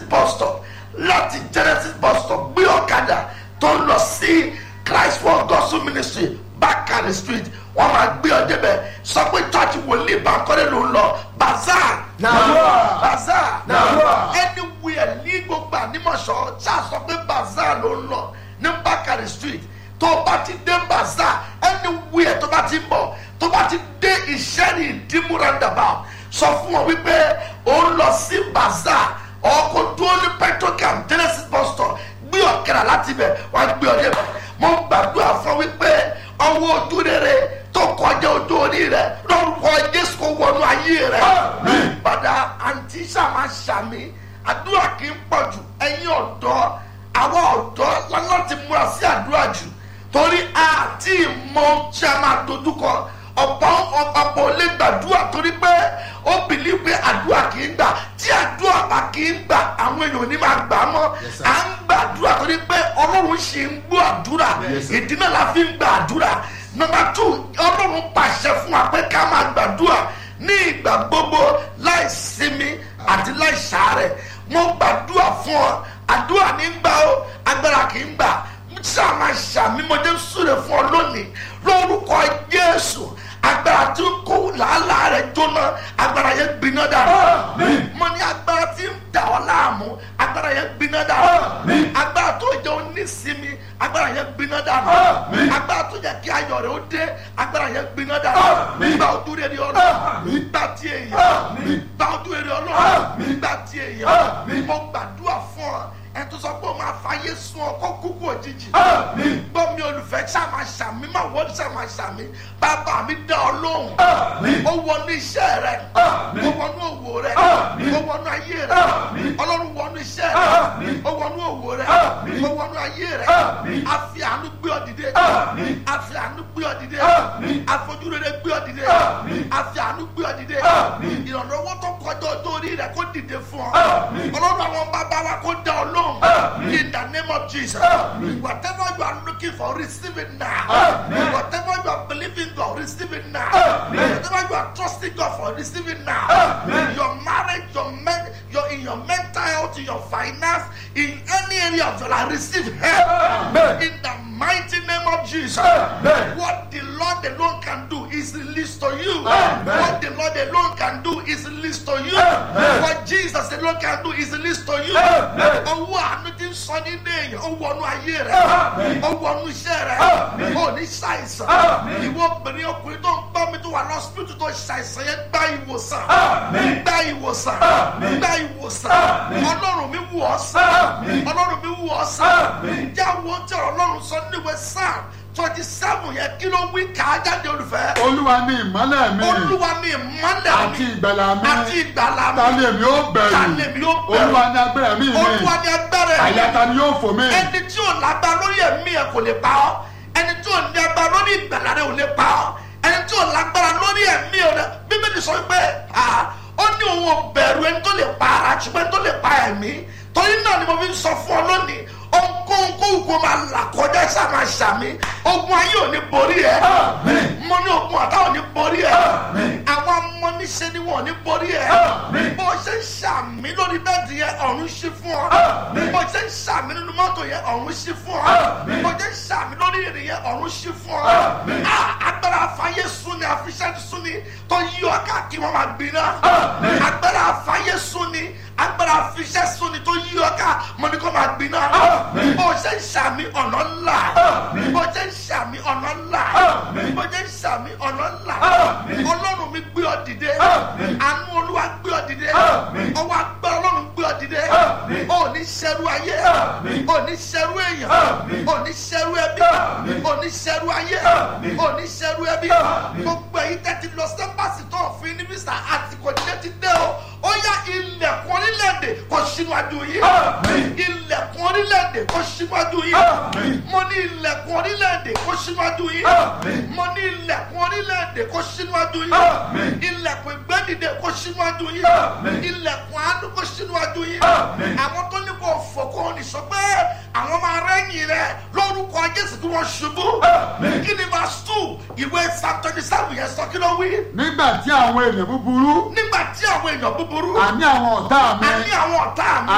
bus stop láti genesis bus stop gbé ọ̀kadà tó ń lọ sí christ world gospel ministry bákàrẹ̀ street wọ́n máa gbé ọ débẹ̀ sọ pé church wòlíì bankole ló ń lọ bazaar Nàdúrà. bazaar Nàdúrà. anywhere ní gbogbo ànímọ̀ṣọ́ ṣáà sọ pé bazaar ló ń lọ ní bákàrẹ̀ street tó o bá ti dé bazaar anywhere tó bá ti ń bọ̀ tó bá ti dé ìṣẹ́ni ìdímú roundabout sọ fún wọn wípé ó ń lọ sí bazaar ọkọ̀ dúró ní petrocam genesis bus stop gbé ọ̀kẹ́rà láti bẹ̀ wọ́n á gbé ọ débẹ̀ mo gbàdúrà fún wípé ọwọ́ ojú rere tó kọjá ojú orí rẹ lórúkọ jésù kò wọnú ayé rẹ padà àǹtí sàmà sàmì àdúrà kì í pọ̀ jù ẹ̀yin ọ̀dọ́ àwọn ọ̀dọ́ láti múra sí àdúrà jù torí àti ìmọ̀ tí a máa dojúkọ ọ̀pọ̀ ọ̀pọ̀ lè gbàdúrà torí pé ó bìlí pé àdúrà kì í gbà tí àdúrà bá kì í gbà àwọn èèyàn ò ní máa gbà á mọ́ Yes, sir. à ń gbàdúrà torí pé ọlọ́run ṣì ń gbọ́ àdúrà Yes, sir. ìdí náà la fi ń gba àdúrà nọmba tù ọlọ́run pàṣẹ fún wa pé ká máa gbàdúrà ní ìgbà gbogbo láì sinmi àti láì sàárẹ̀ mo gbàdúrà fún ọ àdúrà ní gbà ó agbára kì í gbà sáà máa ṣàmímọdé súre fún ọ lónìí lórúkọ jésù agbára tí ń kó làálàá rẹ jóná agbára yẹn gbiná dànù Àmín. mo ní agbára tí ń dà ọ láàmú agbára yẹn gbiná dànù Àmín. agbára tó jẹ onísìmí agbára yẹn gbiná dànù Àmín. agbára tó jẹ kí ayọ̀ rẹ̀ ó dé agbára yẹn gbiná dànù Àmín. gba ojú rere ọlọ́run Àmín. gba ti èèyàn Àmín. gba ojú rere ọlọ́run Àmín. gba ti èèyàn Àmín. mo gbàdúrà fún ọ ẹ tó sọ pé o máa fàyè sun ọ kó kúkú òjijì Àmín. gbọ́ mi olùfẹ́ ṣàmà ṣàmì má wọ́n ṣàmà ṣàmì bàbá mi dá ọ lóhùn Àmín. ó wọnú iṣẹ́ rẹ Àmín. ó wọnú òwò rẹ Àmín. ó wọnú ayé rẹ Àmín. ọlọ́run wọnú iṣẹ́ Àmín. rẹ ó wọnú òwò rẹ Àmín. ó wọnú ayé rẹ Àmín. a fi àánú gbé ọ dìde Àmín. a fi àánú gbé ọ dìde Àmín. afojúrere gbé ọ dìde Àmín. a fi àánú gbé ọ dìde Àmín. ìrànlọ́wọ́ tó kọjá ọjọ́ orí rẹ kó dìde fún ọ Àmín. ọlọ́run àwọn bàbá wa kó dá ọ lóhùn Àmín. in the name of Jesus Àmín. whatever you are looking for receive it now Àmín. whatever you are believing God receive it now Àmín. whatever you are trusting God for receive it now Àmín. your marriage your men your in your mental health in your finance in any area of your life receive help Amen. in the mighty name of Jesus Amen. what the Lord alone can do is released to you Amen. what the Lord alone can do is released to you Amen. what Jesus alone can do is released to you Amen. owó àánú ti ń sọ nínú èèyàn ó wọnú ayé rẹ Amen. ó wọnú iṣẹ́ rẹ Amen. ó ní ṣàìsàn Amen. ìwọ obìnrin ọkùnrin tó ń gbọ́ mi tó wà lọ́sibítù tó ṣàìsàn yẹn gba ìwòsàn Amen. gba ìwòsàn Amen. gba ìwòsàn Amen. ọlọ́run mi wù ọ́ sàn Amen. ọlọ́run mi wù ọ́ sàn Amen. jẹ́ àwọn tí ọ̀rọ̀ ọlọ́run sọ níwèé sáà twenty seven yẹn kí ló wí kà á jáde olùfẹ́ olúwa ni ìmọ́lẹ̀ mi olúwa mi ìmọ́lẹ̀ àti mi ìgbàlà mi àti ìgbàlà mi ta ni èmi ó bẹ̀rù ta ni èmi ó bẹ̀rù? olúwa ni agbára mi mi olúwa ni agbára ẹ̀ àyà ta ni yóò fò mí ẹni tí ò lágbára lórí ẹ̀mí ẹ̀ kò lè pa ọ́ ẹni tí ò ní agbára lórí ìgbàlá rẹ̀ ò lè pa ọ́ ẹni tí ò lágbára lórí ẹ̀mí rẹ̀ bíbélì sọ pé ah, ó ní òun ò bẹ̀rù ẹni tó lè pa ara ṣùgbọ́n ẹni tó lè pa ẹ̀mí torí náà ni mo fi ń sọ fún ọ lónìí ohunkóhun kóhùn kó máa là kọjá sáma ṣàmì ogun ayé ò ní borí ẹ Àmín. mo ní ogun àtà ò ní borí ẹ Àmín. àwọn amọ́niṣẹ́ ni wọn ò ní borí ẹ Àmín. bó ṣe ń ṣàmì lórí bẹ́ẹ̀dì yẹn ọ̀run ṣí fún ọ Àmín. bó ṣe ń ṣàmì nínú mọ́tò yẹn ọ̀run ṣí fún ọ Àmín. bó ṣe ń ṣàmì lórí ìrìn yẹn ọ̀run ṣí fún ọ Àmín. Ah, agbára afáyé sún ni àfiṣẹ́ sún ni tó yí ọ káàkiri wọn máa gbiná Àmín. agbára afáyé sún ni agbára afiṣẹ́ sún ni tó yí ọ ká mọ ni kó máa gbiná Àmín. bó ṣe ń ṣàmì ọ̀nà ńlá Àmín. bó ṣe ń ṣàmì ọ̀nà ńlá Àmín. bó ṣe ń ṣàmì ọ̀nà ńlá Àmín. ọlọ́run mi gbé ọ dìde Àmín. àánú olúwa gbé ọ dìde Àmín. ọwọ́ agbára ọlọ́run gbé ọ dìde Àmín. ò ní ṣẹrú ayé Àmín. ò ní ṣẹrú èèyàn Àmín. ò ní ṣẹrú ẹbí Àmín. ò ní ṣẹrú ayé Àmín. ò ní ṣẹrú ẹbí Àmín. gbogbo èyí tẹ́tí lọ sẹ́pàsì tó òfin ní mísà àsìkò dídé ti dé o ó yá ilẹ̀kùn orílẹ̀-èdè kò síwájú yìí Àmín. ilẹ̀kùn orílẹ̀-èdè kò síwájú yìí Àmín. mo ní ilẹ̀kùn orílẹ̀-èdè kò síwájú yìí Àmín. mo ní ilẹ̀kùn orílẹ̀-èdè kò síwájú yìí Àmín. ilẹ̀kùn ìgbẹ́dìde kò síwájú yìí Àmín. ilẹ̀kùn àánú kò síwájú yìí Àmín. àwọn tó ní kò fò kò ní sọ pé àwọn máa rẹ́yìn rẹ lórúkọ jésù tí wọ́n ṣubú Àmín. kí ni verse two ìwé psalm twenty seven yẹn sọ kí ló wí nígbà tí àwọn ènìyàn búburú nígbà tí àwọn èèyàn búburú àní àwọn ọ̀tá mi àní àwọn ọ̀tá mi